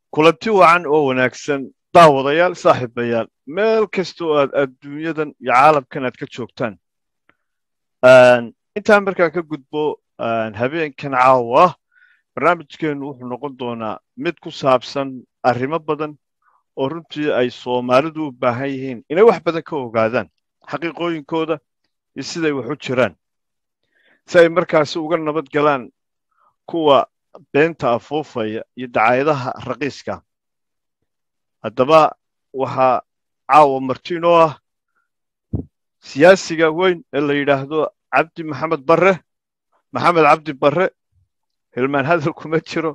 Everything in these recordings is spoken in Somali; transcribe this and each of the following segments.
kulanti wacan oo wanaagsan daawadayaal saaxiibayaal meel kasta oo aad adduunyadan iyo caalamkan aad ka joogtaan intaan markaa ka gudbo habeenkan caawa barnaamijkeennu wuxuu noqon doonaa mid ku saabsan arrimo badan oo runtii ay soomaalidu u baahan yihiin inay wax badan ka ogaadaan xaqiiqooyinkooda iyo siday wax u jiraan si ay markaasi uga nabad galaan kuwa beenta afuufaya iyo dacaayadaha raqiiska haddaba waxaa caawa martiinoo ah siyaasiga weyn ee la yidhaahdo cabdi maxamed barre maxamed cabdi barre hilmaan hadal kuma jiro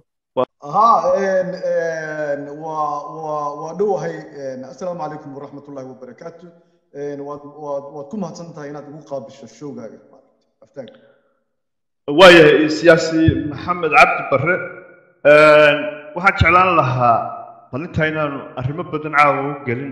waa dhowahay assalaamu calaykum waraxmat ullahi wabarakaatu waad ku mahadsan tahay inaad igu qaabisho showgaaga aftaanka waayahay siyaasi maxamed cabdi barre waxaan jeclaan lahaa balintaa inaanu arrimo badan caawa u gelin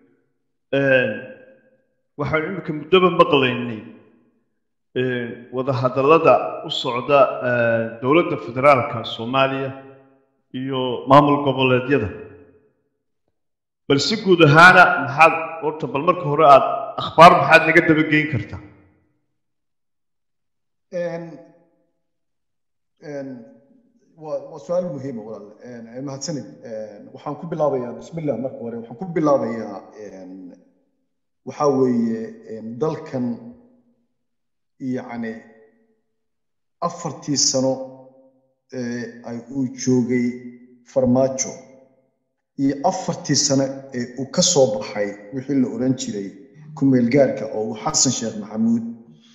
waxaanu iminka muddoba maqlaynay wadahadallada u socda dowladda federaalka soomaaliya iyo maamul goboleedyada bal si guud ahaana maxaad horta bal marka hore aad akhbaar maxaad naga dabageyn kartaa waa su-aal muhiima walaal mahadsanid waxaan ku bilaabayaa bismillah marka hore waxaan ku bilaabayaa waxaa weeye dalkan yacni afartii sano ay uu joogay farmaajo iyo afartii sano ee uu ka soo baxay wixii la odhan jiray kumeelgaarka oo uu xasan sheekh maxamuud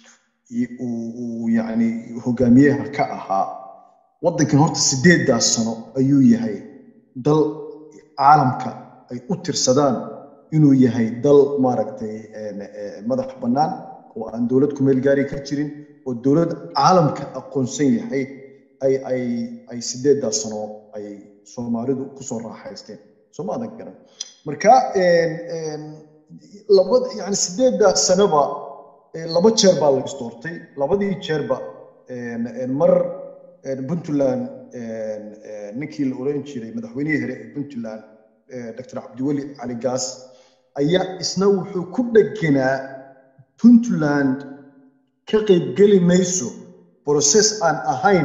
uu yacni hogaamiyaha ka ahaa waddankan horta sideeddaas sano ayuu yahay dal caalamka ay u tirsadaan inuu yahay dal maaragtay madax bannaan oo aan dowlad kumeel gaari ka jirin oo dowlad caalamka aqoonsan yahay ay ay ay sideeddaas sano ay soomaalidu kusoo raaxaysteen soo ma adan garan marka laba yani sideeddaas sanoba laba jeer baa la isdoortay labadii jeerba mar puntland ninkii la oran jiray madaxweynihii hore ee puntland dr cabdiweli cali gaas ayaa isna wuxuu ku dheganaa puntland ka qaybgeli mayso process aan ahayn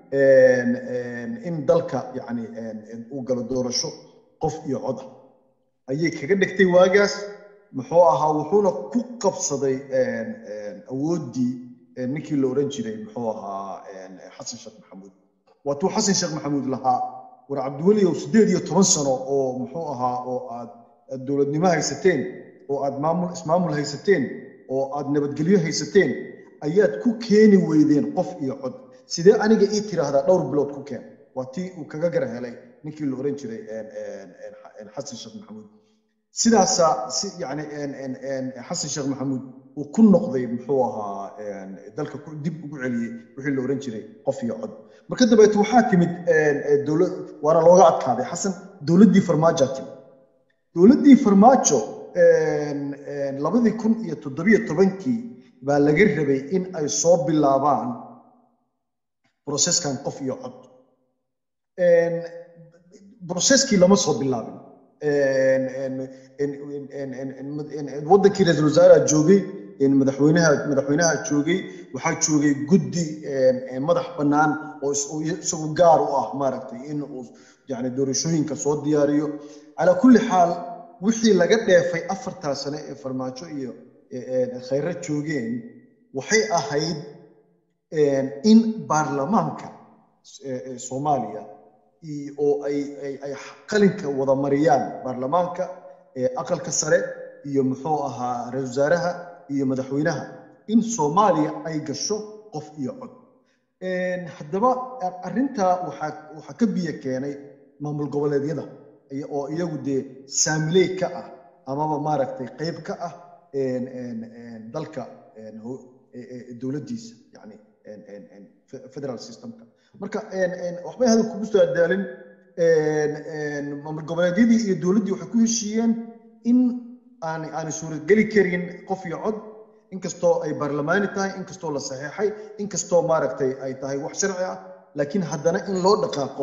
in dalka yani uu galo doorasho qof iyo cod ah ayay kaga dhigtay waagaas muxuu ahaa wuxuuna ku qabsaday awooddii ninkii la oran jiray muxuu ahaa xasan sheekh maxamuud waatuu xasan sheekh maxamuud lahaa war cabdiweliow siddeed iyo toban sano oo muxuu ahaa oo aad dowladnimo haysateen oo aad maamul ismaamul haysateen oo aad nabadgelyo haysateen ayaad ku keeni weydeen qof iyo cod sidee aniga ii tiraahdaa dhowr bilood ku keen waa tii uu kaga gara helay ninkii la oran jiray xasan sheekh maxamuud sidaasaa si yani xasan sheekh maxamuud uu ku noqday muxuu ahaa dalka dib ugu celiyey wixii la oran jiray qof iyo cod marka dambeeto waxaa timid dowlad waana looga adkaaday xasan dowladdii farmaajaa timid dowladdii farmaajo labadii kun iyo toddobiyo tobankii baa laga rabay in ay soo bilaabaan broseskan qof iyo cod broseskii lama soo bilaabin wadankii ra-iisul wasaaraha joogay madaxweynaha madaxweynaha joogay waxaa joogay guddi madax bannaan oo isagu gaar u ah maaragtay in uu yani doorashooyinka soo diyaariyo calaa kulli xaal wixii laga dheefay afartaa sane ee farmaajo iyo khayra joogeen waxay ahayd in baarlamaanka soomaaliya oo ay ay qalinka wada mariyaan baarlamaanka aqalka sare iyo muxuu ahaa ra-isul wasaaraha iyo madaxweynaha in soomaaliya ay gasho qof iyo cod haddaba arrintaa waxaa waxaa ka biyo keenay maamul goboleedyada oo iyagu dee saamiley ka ah amaba maaragtay qayb ka ah dalka dowladdiisa yani federal systemka marka waxbay hadal kugu soo adaalin maamul goboleedyadii iyo dowladdii waxay ku heshiiyeen in aan aan suurageli karin qof iyo cod inkastoo ay baarlamaani tahay inkastoo la saxeexay inkastoo maaragtay ay tahay wax sharci ah laakiin haddana in loo dhaqaaqo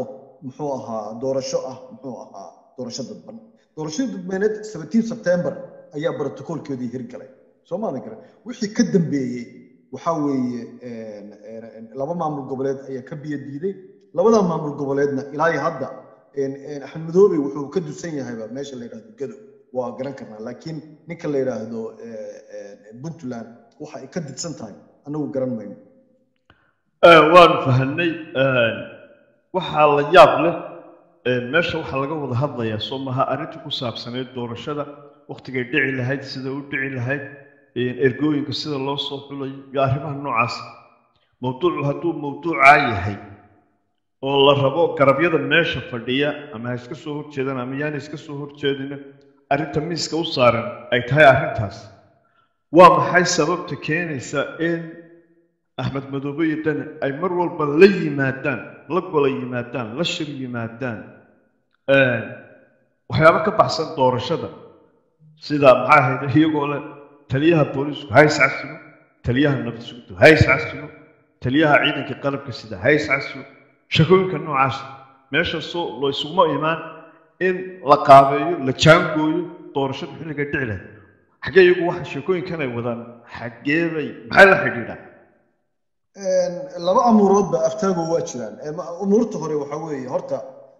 muxuu ahaa doorasho ah muxuu ahaa doorasho dadban doorashada dadbaneed 17 sebtembar ayaa brotocoolkeedii hirgalay soo maadan kare wixii ka dambeeyey waxaa weeye laba maamul goboleed ayaa ka biyo diiday labada maamul goboleedna ilaa iyo hadda axmed madoobe wuxuu ka dusan yahayba meesha la yidhahdo gado waa garan karnaa laakiin ninka la yidhaahdo puntland waxa ay ka didsan tahay anagu garan mayno waanu fahanay waxaa la yaab leh meesha waxaa laga wada hadlayaa soo maha arrintii ku saabsaneyd doorashada waktigay dhici lahayd sida u dhici lahayd ergooyinka sida loo soo xulayo iyo arrimaha noocaas mawduucu hadduu mawduucaa yahay oo la rabo garabyada meesha fadhiya ama ha iska soo horjeedaan ama yaana iska soo horjeedina arrinta miiska u saaran ay tahay arrintaas waa maxay sababta keenaysa in axmed madoobe iyo dani ay mar walba la yimaadaan la gola yimaadaan la shir yimaadaan waxyaabo ka baxsan doorashada sida maxaa ahayd iyagoo leh taliyaha booliisku ha iscasilo taliyaha nabad sugto ha iscasilo taliyaha ciidanka qalabka sida ha iscasilo shakooyinka noocaas meesha soo loo isuguma imaan in la qaabeeyo la jaangooyo doorashada xilliga dhici lahayd xaggee iyagu waxa sheekooyinkan ay wadaan xaggee bay maxay la xidhiidhaan laba amuuroodba aftaago waa jiraan umuurta hore waxa weeye horta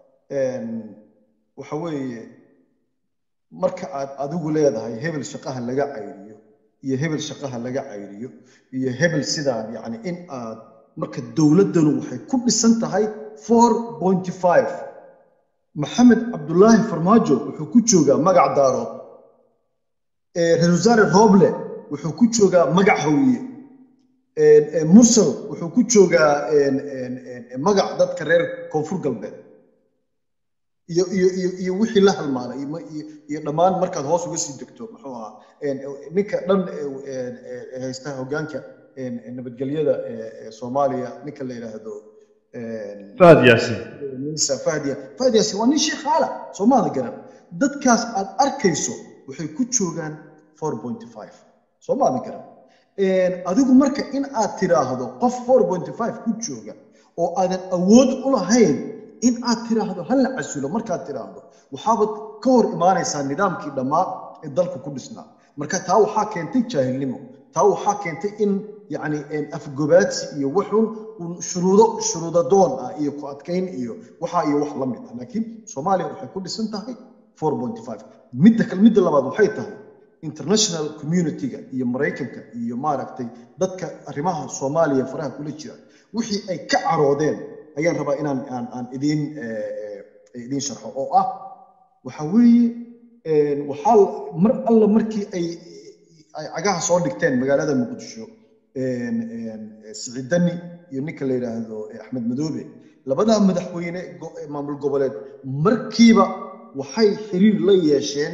waxa weeye marka aad adigu leedahay hebel shaqaha laga cayriyo iyo hebel shaqaha laga cayriyo iyo hebel sidaan yacni in aad marka dowladdanu waxay ku dhisan tahay four pointy five maxamed cabdulaahi farmaajo wuxuu ku joogaa magac daarood reer wasaare rooble wuxuu ku joogaa magac hawiye mursal wuxuu ku joogaa magac dadka reer koonfur galbeed iyo iyo iyo iyo wixii la halmaalay iyo dhammaan markaad hoos uga sii degto muxuu ahaa ninka dhan haysta hoggaanka nabadgelyada soomaaliya ninka la yidhaahdo fahad yaasin minisa fahad ya fahad yaasin waa nin sheekhaala soomaada garan dadkaas aad arkayso waxay ku joogaan four pointy five soomaada garan adigu marka in aad tiraahdo qof four pointy five ku jooga oo aadan awood u lahayn in aad tiraahdo ha la casulo markaad tiraahdo waxaabad ka hor imaanaysaa nidaamkii dhammaa ee dalka ku dhisnaa marka taa waxaa keentay jaahilnimo taa waxaa keentay in yacni afgobaadsi iyo wuxun shuruudo shuruudo doon ah iyo ku adkayn iyo waxaa iyo wax la mid ah laakiin soomaaliya waxay ku dhisan tahay four pointy five midda kale midda labaad waxay tahay international community-ga iyo maraykanka iyo maaragtay dadka arrimaha soomaaliya faraha kula jira wixii ay ka caroodeen ayaan rabaa inaan aan aan idiin idiin sharxo oo ah waxa weeye waxaa mar alla markii ay ay cagaha soo dhigteen magaalada muqdisho siciid dani iyo ninka la yidhaahdo axmed madoobe labadaa madaxweyne maamul goboleed markiiba waxay xiriir la yeesheen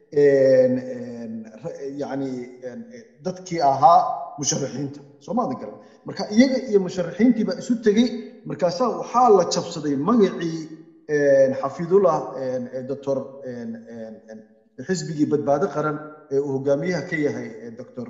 yani dadkii ahaa musharaxiinta soomaalida garan marka iyaga iyo musharaxiintii baa isu tegey markaasaa waxaa la jabsaday magacii xafidullah doctor xisbigii badbaado qaran ee uu hogaamiyaha ka yahay doctor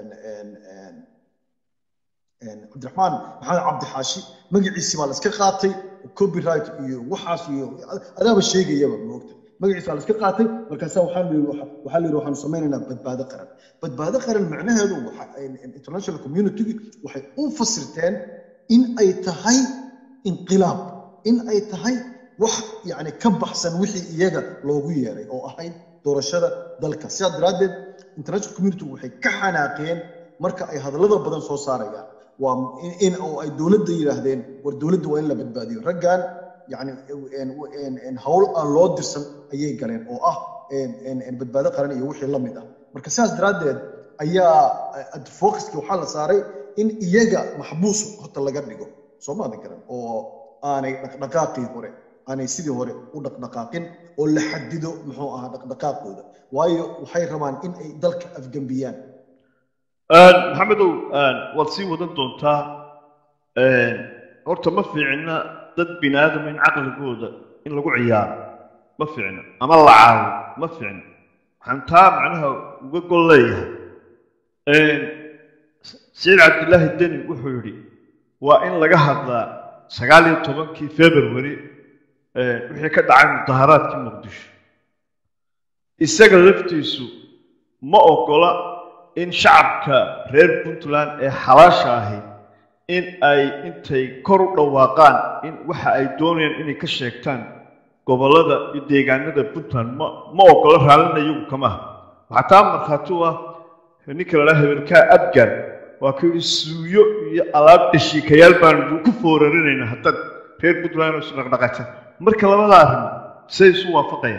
cabdiraxmaan maxamed cabdixaashi magaciisii baa la iska qaatay copyright iyo waxaas iyo adaaba sheegayaba moogta magaciisa waa la iska qaatay markaasaa waxaa la yidhi waxaa la yidhi waxaanu samaynaynaa badbaado qaran badbaado qaran macnaheedu international community waxay u fasirteen in ay tahay inqilaab in ay tahay wax yacni ka baxsan wixii iyaga loogu yeeray oo ahayd doorashada dalka sidaa daraaddeed international community waxay ka xanaaqeen marka ay hadallada badan soo saarayaan waa in oo ay dowladda yidhaahdeen war dowladda waa in la badbaadiyo raggan yani hawl aan loo dirsan ayay galeen oo ah badbaado qaran iyo wixii la mid ah marka sidaas daraaddeed ayaa focuski waxaa la saaray in iyaga maxbuus horta laga dhigo soo maada garan oo aanay dhaqdhaqaaqii hore aanay sidii hore u dhaqdhaqaaqin oo la xadido muxuu ahaa dhaqdhaqaaqooda waayo waxay rabaan in ay dalka afgembiyaan maxamedow waad sii wadan doontaa horta ma fiicna dad bini aadama in caqligooda in lagu ciyaaro ma fiicna ama la caawo ma fiicna waxaan taa macnaha uga gol leeyahay saciid cabdillaahi deni wuxuu yidhi waa in laga hadlaa sagaal iyo tobankii february wixii ka dhacay mudaharaadkii muqdisho isaga laftiisu ma ogola in shacabka reer puntland ee xalaasha ahi in ay intay kor u dhawaaqaan in waxa ay doonayaan inay ka sheegtaan gobollada iyo deegaanada puntland ma ma ogola raallina iyagu kama aha waxaa taa markhaati u ah ninka la dhaha hebelkaa adgar waa ku yidhi suuyo iyo alaab dhashiikayaal baanu ku foorarinaynaa haddaad reer puntland oo isu dhaqdhaqaajaan marka labada arrin say isu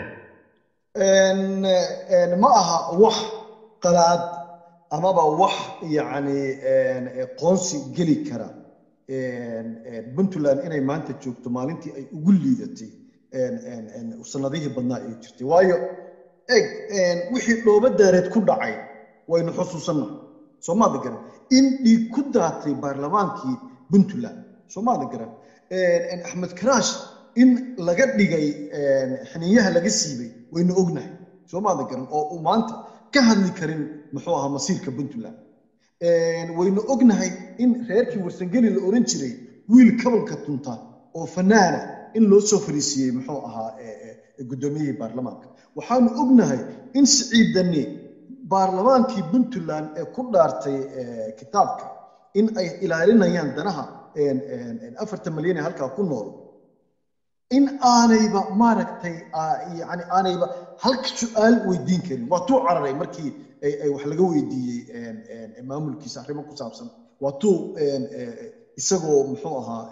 waafaqayaan ma aha wax qalaad amaba wax yacni qoonsi geli kara puntland inay maanta joogto maalintii ay ugu liidatay sanadihii badnaa ay jirtay waayo eg wixii dhoobo daareed ku dhacay waynu xusuusannaha soomaada garan in dhiig ku daatay baarlamaankii puntland soomaada garan axmed karaash in laga dhigay xiniyaha laga siibay waynu ognahay soomaada garan oo uu maanta ka hadli karin muxuu ahaa masiirka puntland waynu ognahay in reerkii warsangeli la oran jiray wiil kabanka tunta oo fanaana in loo soo fariisiiyey muxuu ahaa guddoomiyihii baarlamaanka waxaanu ognahay in siciidani baarlamaankii puntland ee ku dhaartay kitaabka in ay ilaalinayaan danaha afartan malyan ee halkaa ku nool in aanayba maaragtay yani aanayba halka su-aal weydiin karin waa tuu cararay markii ay wax laga weydiiyey maamulkiisa arrimo ku saabsan waa tuu isagoo muxuu ahaa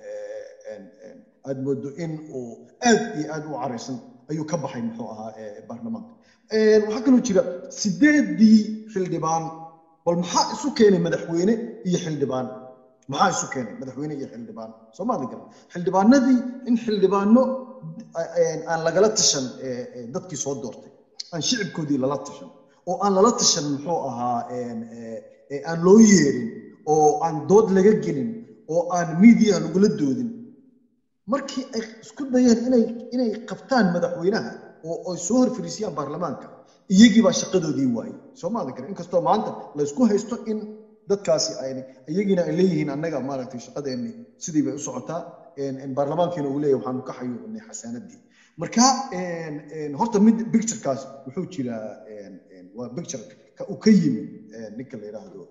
aad moodo in uu aad iyo aad u caraysan ayuu ka baxay muxuu ahaa baarlamaanka waxaa kaloo jira sideedii xildhibaan bal maxaa isu keenay madaxweyne iyo xildhibaan maxaa isu keenay madaxweyne iyo xildhibaan soomaali garan xildhibaanadii in xildhibaano aan lagala tashan dadkii soo doortay aan shicibkoodii lala tashan oo aan lala tashan muxuu ahaa aan loo yeerin oo aan dood laga gelin oo aan miidiyaha lagula doodin markii ay isku dayeen inay inay qabtaan madaxweynaha oo ay soo horfariisiyaan baarlamaanka iyagii baa shaqadoodii waayey soomaali garan inkastoo maanta la isku haysto in dadkaasi ay iyagiina ay leeyihiin annaga maaragtay shaqadeenni sidii bay u socotaa baarlamaankiina uu leeyahay waxaanu ka xayuubinay xasaanadii marka horta mid picturekaas wuxuu jiraa waa picture ka uu ka yimid ninka la yidhaahdo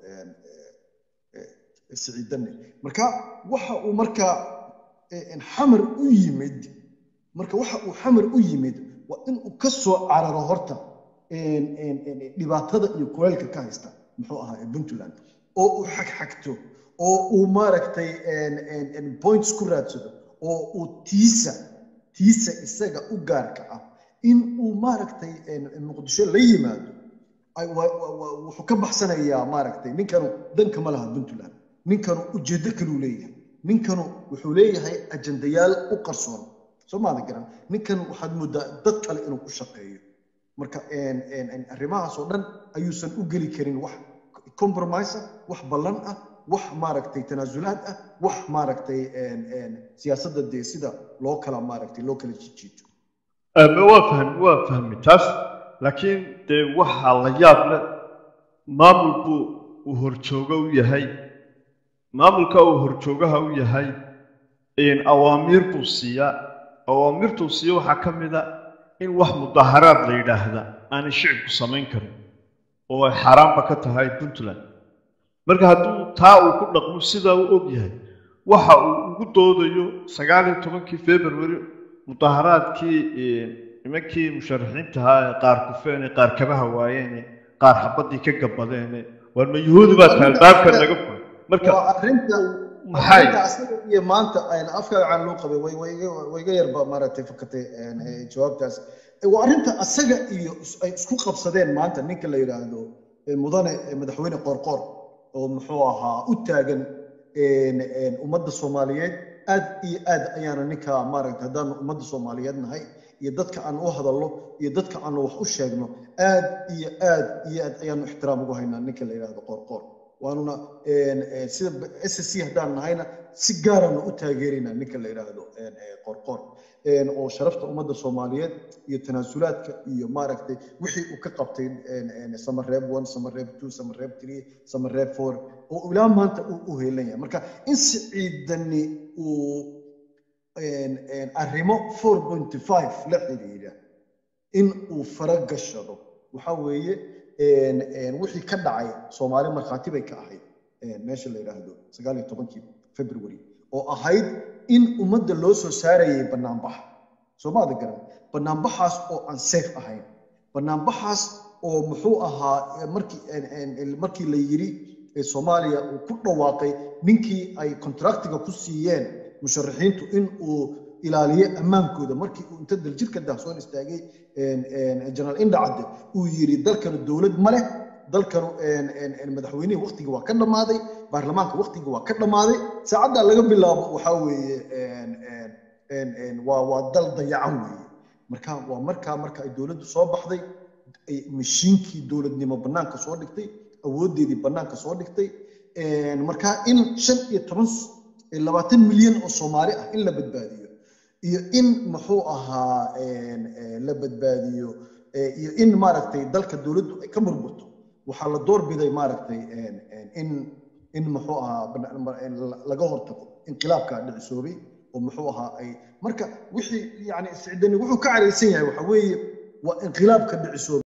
siciidanne marka waxa uu marka xamar u yimid marka waxa uu xamar u yimid waa in uu ka soo cararo horta dhibaatada iyo kuleelka ka haysta muxuu ahaa puntland oo uu xagxagto oo uu maaragtay points ku raadsado oo uu tiisa tiisa isaga u gaarka ah in uu maaragtay muqdisho la yimaado wuxuu ka baxsanayaa maaragtay ninkanu danka ma laha puntland ninkanu ujeeddo kaluu leeyahay ninkanu wuxuu leeyahay ajandayaal u qarsoon soomaali garan ninkan waxaad moodaa dad kale inuu ku shaqeeyo marka arrimahaas oo dhan ayuusan u geli karin wax compromise ah wax ballan ah wax maaragtay tanaasulaad ah wax maaragtay siyaasadda dee sida loo kala maaragtay loo kala jijiito waa fahmi waa fahmi taas laakiin dee waxaa la yaab leh maamul buu uu horjoogo u yahay maamulka uu horjoogaha u yahay awaamiir buu siiyaa awaamirtuu siiya waxaa ka mid a in wax mudaharaad la yidhaahda aanay shicibku samayn karin oo ay xaaraanba ka tahay puntland marka hadduu taa uu ku dhaqmo sidaa u og yahay waxa uu ugu doodayo sagaal iyo tobankii february mudaharaadkii nimankii musharaxiintahaa ee qaar kufeene qaar kabaha waayeene qaar xabaddii ka gabadeene waar ma yuhuudi baa tahay albaabka naga furay marka arrinta maxay asaga iyo maanta afkaaga caan loo qabay wayga yarba maaragtay fakatay jawaabtaas waa arrinta asaga iyo ay isku qabsadeen maanta ninka la yidhaahdo mudane madaxweyne qoorqoor oo muxuu ahaa u taagan ummadda soomaaliyeed aad iyo aad ayaana ninka maaragtay haddaanu ummadda soomaaliyeed nahay iyo dadka aan u hadalno iyo dadka aanu wax u sheegno aad iyo aad iyo aad ayaanu ixtiraam ugu haynaa ninka la yidhaahdo qoorqoor waanuna sida s c haddaan nahayna si gaarana u taageeraynaa ninka la yidhaahdo qorqor oo sharafta ummadda soomaaliyeed iyo tanaasulaadka iyo maaragtay wixii uu ka qabtay samareeb one samareeb two samareeb three samareeb four oo ilaa maanta uu u heelan yahay marka in siciidani uu arrimo four point five la xiriira in uu fara gashado waxa weeye wixii ka dhacay soomaali markhaati bay ka ahayd meesha la yidhaahdo sagaal iyo tobankii february oo ahayd in ummadda loo soo saarayay banaanbax soo maada garan banaanbaxaas oo aan safe ahayn banaanbaxaas oo muxuu ahaa markii markii la yiri soomaaliya uu ku dhawaaqay ninkii ay contractiga ku siiyeen musharaxiintu in uu ilaaliyo ammaankooda markii uu inta daljirka dahsoon istaagay jenaraal indhacadde uu yiri dalkanu dowlad ma leh dalkanu madaxweynihii waktiga waa ka dhammaaday baarlamaanka waktiga waa ka dhammaaday saacaddaa laga bilaabo waxaa weeye waa waa dal dayacan weeye marka waa markaa marka ay dowladdu soo baxday mashiinkii dowladnimo bannaanka soo dhigtay awooddeedii bannaanka soo dhigtay markaa in shan iyo toban labaatan milyan oo soomaali ah in la badbaadiyo iyo in muxuu ahaa la badbaadiyo iyo in maaragtay dalka dowladdu ay ka murmurto waxaa la doorbiday maaragtay in in muxuu ahaa laga hortago inqilaabka dhicisoobay oo muxuu ahaa ay marka wixii yani sicdani wuxuu ka caraysan yahay waxa weeye waa inqilaabka dhicisoobay